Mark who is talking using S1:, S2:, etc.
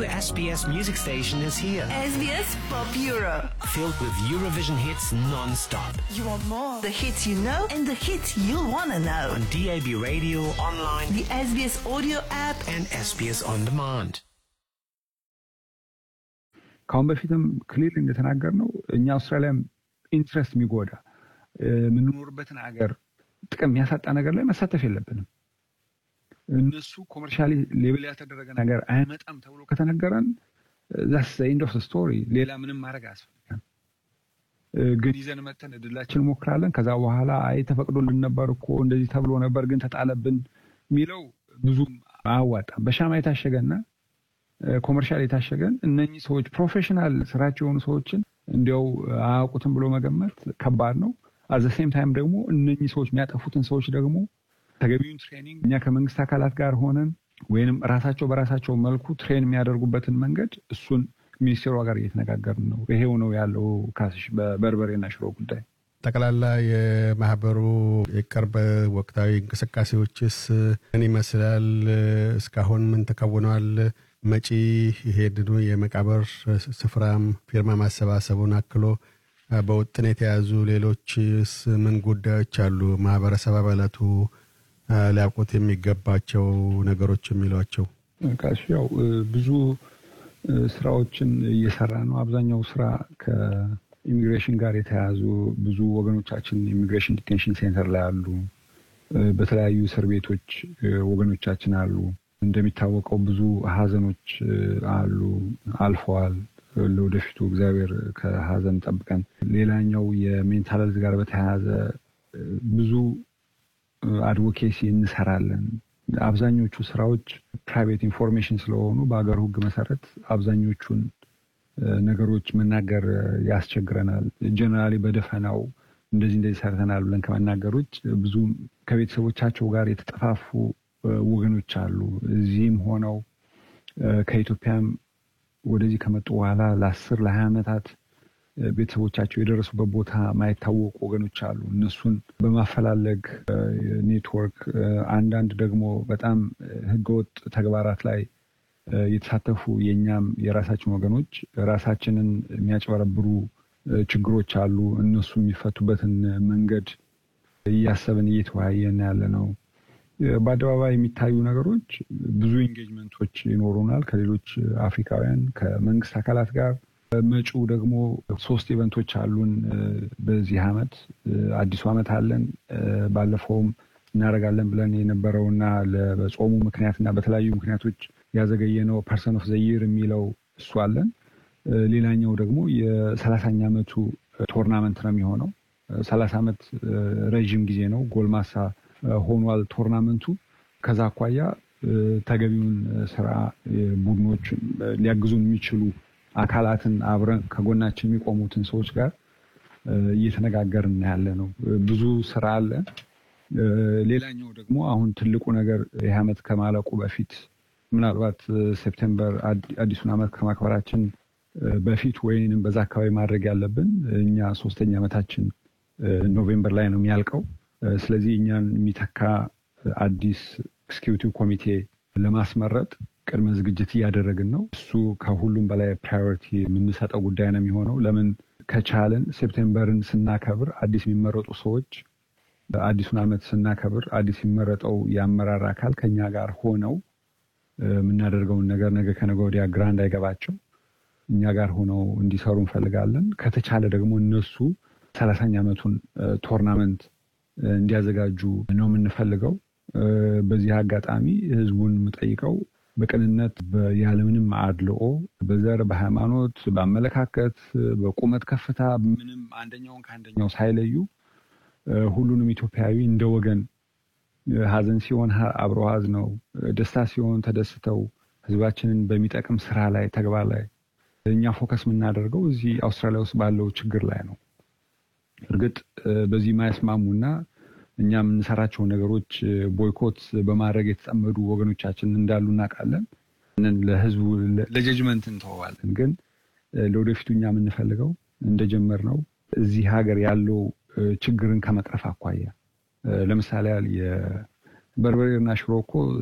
S1: SBS music station is here.
S2: SBS Pop Euro.
S1: Filled with Eurovision hits non-stop.
S2: You want more? The hits you know and the hits you'll want to know.
S1: On DAB radio, online,
S2: The SBS audio app.
S1: and SBS On Demand.
S3: ከአሁን በፊትም ክሊር እንደተናገር ነው እኛ አውስትራሊያም ኢንትረስት የሚጎዳ የምንኖርበትን ሀገር ጥቅም የሚያሳጣ ነገር ላይ መሳተፍ የለብንም። እነሱ ኮመርሻሊ ሌብል ያልተደረገ ነገር አይመጣም ተብሎ ከተነገረን ዛስ ኢንድ ኦፍ ስቶሪ፣ ሌላ ምንም ማድረግ አያስፈልገም። ግን ይዘን መተን እድላችን እንሞክራለን። ከዛ በኋላ አይ ተፈቅዶልን ነበር እኮ እንደዚህ ተብሎ ነበር ግን ተጣለብን የሚለው ብዙም አያዋጣም። በሻማ የታሸገና ኮመርሻል የታሸገን እነኚህ ሰዎች ፕሮፌሽናል ስራቸው የሆኑ ሰዎችን እንዲያው አያውቁትም ብሎ መገመት ከባድ ነው። አዘ ሴም ታይም ደግሞ እነኚህ ሰዎች የሚያጠፉትን ሰዎች ደግሞ ተገቢውን ትሬኒንግ እኛ ከመንግስት አካላት ጋር ሆነን ወይንም ራሳቸው በራሳቸው መልኩ ትሬን የሚያደርጉበትን መንገድ እሱን ሚኒስቴሯ ጋር እየተነጋገርን ነው። ይሄው ነው ያለው ካስሽ በበርበሬና ሽሮ ጉዳይ።
S4: ጠቅላላ የማህበሩ የቅርብ ወቅታዊ እንቅስቃሴዎችስ ምን ይመስላል? እስካሁን ምን ተከውነዋል? መጪ ይሄድኑ የመቃብር ስፍራም ፊርማ ማሰባሰቡን አክሎ በውጥን የተያዙ ሌሎችስ ምን ጉዳዮች አሉ? ማህበረሰብ አባላቱ ሊያውቁት የሚገባቸው ነገሮች የሚሏቸው
S3: ካሽ ያው ብዙ ስራዎችን እየሰራ ነው። አብዛኛው ስራ ከኢሚግሬሽን ጋር የተያያዙ ብዙ ወገኖቻችን ኢሚግሬሽን ዲቴንሽን ሴንተር ላይ አሉ። በተለያዩ እስር ቤቶች ወገኖቻችን አሉ። እንደሚታወቀው ብዙ ሀዘኖች አሉ፣ አልፈዋል። ለወደፊቱ እግዚአብሔር ከሀዘን ጠብቀን። ሌላኛው የሜንታል ሄልዝ ጋር በተያያዘ ብዙ አድቮኬሲ እንሰራለን። አብዛኞቹ ስራዎች ፕራይቬት ኢንፎርሜሽን ስለሆኑ በሀገር ሕግ መሰረት አብዛኞቹን ነገሮች መናገር ያስቸግረናል። ጀነራሊ በደፈናው እንደዚህ እንደዚህ ሰርተናል ብለን ከመናገር ውጭ ብዙ ከቤተሰቦቻቸው ጋር የተጠፋፉ ወገኖች አሉ። እዚህም ሆነው ከኢትዮጵያም ወደዚህ ከመጡ በኋላ ለአስር ለሀያ ዓመታት ቤተሰቦቻቸው የደረሱበት ቦታ ማይታወቁ ወገኖች አሉ። እነሱን በማፈላለግ ኔትወርክ፣ አንዳንድ ደግሞ በጣም ህገወጥ ተግባራት ላይ የተሳተፉ የእኛም የራሳችን ወገኖች ራሳችንን የሚያጭበረብሩ ችግሮች አሉ። እነሱ የሚፈቱበትን መንገድ እያሰብን እየተወያየን ያለ ነው። በአደባባይ የሚታዩ ነገሮች ብዙ ኢንጌጅመንቶች ይኖሩናል ከሌሎች አፍሪካውያን ከመንግስት አካላት ጋር። መጪው ደግሞ ሶስት ኢቨንቶች አሉን በዚህ አመት። አዲሱ አመት አለን። ባለፈውም እናደርጋለን ብለን የነበረውና በጾሙ ምክንያትና በተለያዩ ምክንያቶች ያዘገየነው ፐርሰን ኦፍ ዘይር የሚለው እሱ አለን። ሌላኛው ደግሞ የሰላሳኛ አመቱ ቶርናመንት ነው የሚሆነው። ሰላሳ ዓመት ረዥም ጊዜ ነው። ጎልማሳ ሆኗል ቶርናመንቱ። ከዛ አኳያ ተገቢውን ስራ ቡድኖች ሊያግዙን የሚችሉ አካላትን አብረን ከጎናችን የሚቆሙትን ሰዎች ጋር እየተነጋገርን ያለ ነው። ብዙ ስራ አለ። ሌላኛው ደግሞ አሁን ትልቁ ነገር ይህ ዓመት ከማለቁ በፊት ምናልባት ሴፕቴምበር አዲሱን ዓመት ከማክበራችን በፊት ወይንም በዛ አካባቢ ማድረግ ያለብን እኛ ሶስተኛ ዓመታችን ኖቬምበር ላይ ነው የሚያልቀው። ስለዚህ እኛን የሚተካ አዲስ ኤክስኪዩቲቭ ኮሚቴ ለማስመረጥ ቅድመ ዝግጅት እያደረግን ነው። እሱ ከሁሉም በላይ ፕራዮሪቲ የምንሰጠው ጉዳይ ነው የሚሆነው። ለምን ከቻልን ሴፕቴምበርን ስናከብር አዲስ የሚመረጡ ሰዎች አዲሱን ዓመት ስናከብር አዲስ የሚመረጠው የአመራር አካል ከኛ ጋር ሆነው የምናደርገውን ነገር ነገ ከነገ ወዲያ ግራ እንዳይገባቸው እኛ ጋር ሆነው እንዲሰሩ እንፈልጋለን። ከተቻለ ደግሞ እነሱ ሰላሳኛ ዓመቱን ቶርናመንት እንዲያዘጋጁ ነው የምንፈልገው። በዚህ አጋጣሚ ህዝቡን የምጠይቀው በቅንነት ያለምንም አድልኦ በዘር፣ በሃይማኖት፣ በአመለካከት፣ በቁመት ከፍታ ምንም አንደኛውን ከአንደኛው ሳይለዩ ሁሉንም ኢትዮጵያዊ እንደ ወገን ሀዘን ሲሆን አብረው ሀዝነው፣ ደስታ ሲሆን ተደስተው ህዝባችንን በሚጠቅም ስራ ላይ ተግባር ላይ እኛ ፎከስ የምናደርገው እዚህ አውስትራሊያ ውስጥ ባለው ችግር ላይ ነው። እርግጥ በዚህ ማያስማሙና እኛ የምንሰራቸውን ነገሮች ቦይኮት በማድረግ የተጠመዱ ወገኖቻችን እንዳሉ እናውቃለን። ለህዝቡ ለጀጅመንት እንተዋለን። ግን ለወደፊቱ እኛ የምንፈልገው እንደጀመርነው እዚህ ሀገር ያለው ችግርን ከመቅረፍ አኳያ ለምሳሌ ያህል የበርበሬና ሽሮ እኮ